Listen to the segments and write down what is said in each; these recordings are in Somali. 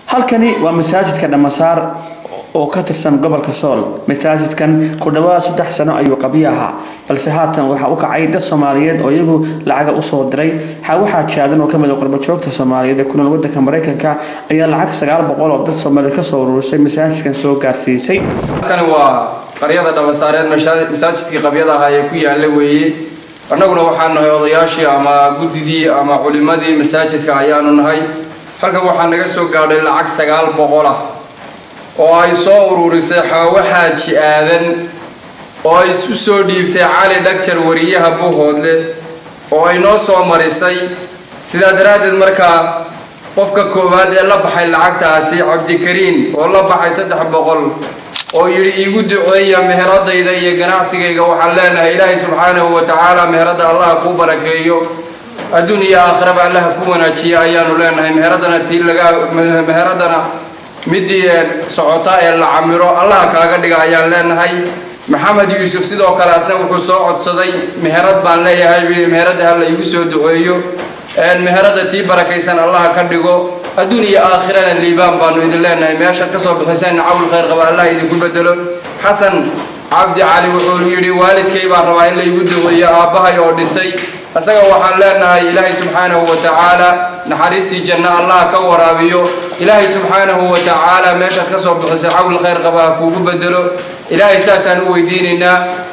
halkani waa masaajidka dhamasaar oo ka tirsan gobolka sool masaajidkan ku dhawaad saddex sano ayuu qabyo ahaa balse haatan waxaa u kacay dad soomaaliyeed oo iyagu lacaga usoo diray waxaa jaadan oo kamid qurbajoogta soomaaliyeed ee ku nool wadanka mareykanka ayaa lacag sagaal boqol oo dad soomaaliyeed kasoo ururisay masaajidkan soo gaarsiisay halkani waa qaryada dhamasaareed masaajidkii qabyada ahaa ee ku yaala weeye annaguna waxaan nahay odayaashii ama guddidii ama culimadii masaajidka ayaanu nahay halkan waxaa naga soo gaadhay lacag sagaal boqol ah oo ay soo ururisay xaawo xaaji aadan oo ay u soo dhiibtay cali dhagjar wariyaha buuhoodle oo ay noo soo marisay sidaa daraaddeed markaa qofka koowaad ee la baxay lacagtaasi cabdikariin oo la baxay saddex boqol oo yidhi iigu duceeya meheradayda iyo ganacsigayga waxaan leenahay ilaahay subxaanahu wa tacaala meheradda allaha kuu barakeeyo adduun iyo aakhiraba allaha ku wanaajiya ayaanu leenahay meheradana tii laga meheradana midii socota ee la camiro allaha kaaga dhiga ayaan leenahay maxamed yuusuf sidoo kale asna wuxuu soo codsaday meherad baan leeyahay meheradda hala iigu soo duceeyo meherada tii barakaysan allaha ka dhigo adduun iyo aakhirana liibaan baanu idin leenahay meeshaad kasoo bixiseen cawl khayr qaba allah idinku bedelo xasan cabdi cali wuxuu yidhi waalidkay baan rabaa in la igu duceeyo aabbahay oo dhintay isaga waxaan leenahay ilaahay subxaanahu wa tacaala naxariistii janno allah ka waraabiyo ilaahay subxaanahu wa tacaala meeshaad kasoo bixisay cawl khayr qaba ha kuugu bedelo ilaahay saasaan u weydiinaynaa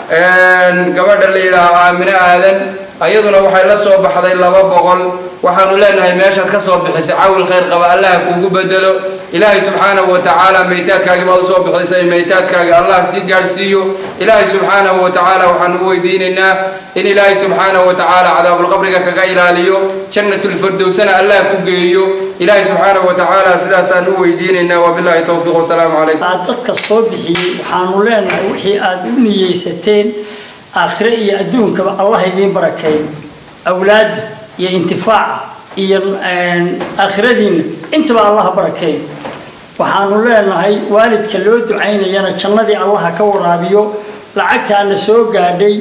gabadha la yidhaaho aamine aadan ayaduna waxay la soo baxday laba boqol waxaanu leenahay meeshaad kasoo bixisay cawl khayr qaba allaha kuugu bedelo ilaahay subxaanahu wa tacaala maytaadkaagii baa usoo bixisay maytaadkaagi allah sii gaadhsiiyo ilaahay subxaanahu wa tacaala waxaanu u weydiinaynaa in ilaahay subxaanahu wa tacaala cadaabulqabriga kaga ilaaliyo jannatulfirdowsana allah ku geeyo ilaahay subxaanahu wa tacaala sidaasaan u weydiinaynaa wabilaahi towfiiq wasalaamu calaykum aad dadka soo bixiyey waxaanu leenahay wixii aad u niyeysateen aakhire iyo adduunkaba allah idiin barakeeyo awlaadda iyo intifaaca iyo aakhiradiinna intaba allaha barakeeyo waxaanu leenahay waalidka loo ducaynayana jannadii allaha ka waraabiyo lacagtaana soo gaadhay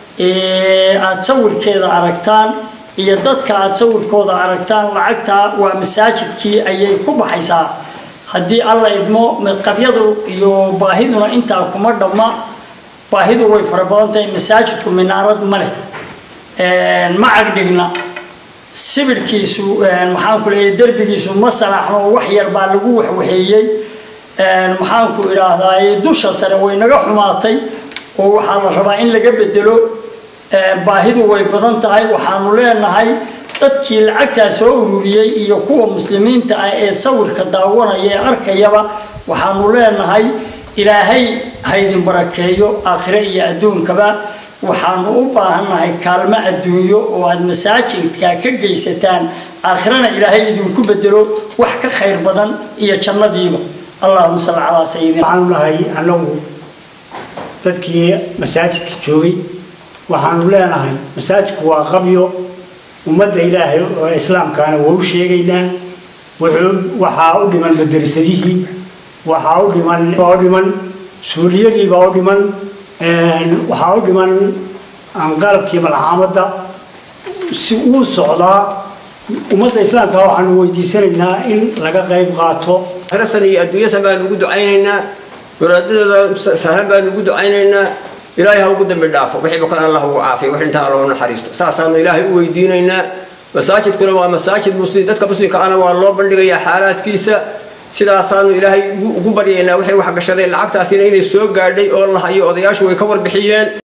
aada sawirkeeda aragtaan iyo dadka aada sawirkooda aragtaan lacagtaa waa masaajidkii ayay ku baxaysaa haddii alla idmo qabyadu iyo baahiduna intaa kuma dhamma baahidu way fara badan tahay masaajidku minaarad ma leh ma cagdhigna sibirhkiisu maxaanku leeyahy derbigiisu ma salaxno wax yar baa lagu waxwaxeeyey maxaanku idhaahdaaye dusha sare way naga xumaatay oo waxaa la rabaa in laga bedelo baahidu way badan tahay waxaanu leenahay dadkii lacagtaa soo ururiyey iyo kuwa muslimiinta ah ee sawirka daawanaya ee arkayaba waxaanu leenahay ilaahay haydin barakeeyo aakhire iyo adduunkaba waxaanu u baahannahay kaalmo adduunyo oo aada masaajidka ka geysataan aakhirana ilaahay idinku bedelo wax ka khayr badan iyo jannadiiba allahuma salli calaa sayidina waxaanu nahay annagu dadkii masaajidka joogay waxaanu leenahay masaajidku waa qabyo ummadda ilaahay oo islaamkaana waa u sheegaynaa waxaa u dhiman madrasadihii waxaa u dhiman oo dhiman suuliyadiibaa u dhiman waxaa u dhiman qalabkii malxaamadda si uu socdaa ummadda islaamka waxaanu weydiisanaynaa in laga qayb qaato rasan iyo adduunyasan baanu ugu ducaynaynaa waraadadeeda sahlan baanu ugu ducaynaynaa ilaahay ha ugu dambi dhaafo wixiiba kan allah ugu caafiyo wix intaan allahu naxariisto saasaanu ilaahay u weydiinaynaa masaajidkuna waa masaajid muslim dadka muslimka ana waa loo bandhigayaa xaalaadkiisa sidaasaanu ilaahay ugu baryaynaa waxay wax gashadeen lacagtaasina inay soo gaadhay oo la hayo odayaashu way ka warbixiyeen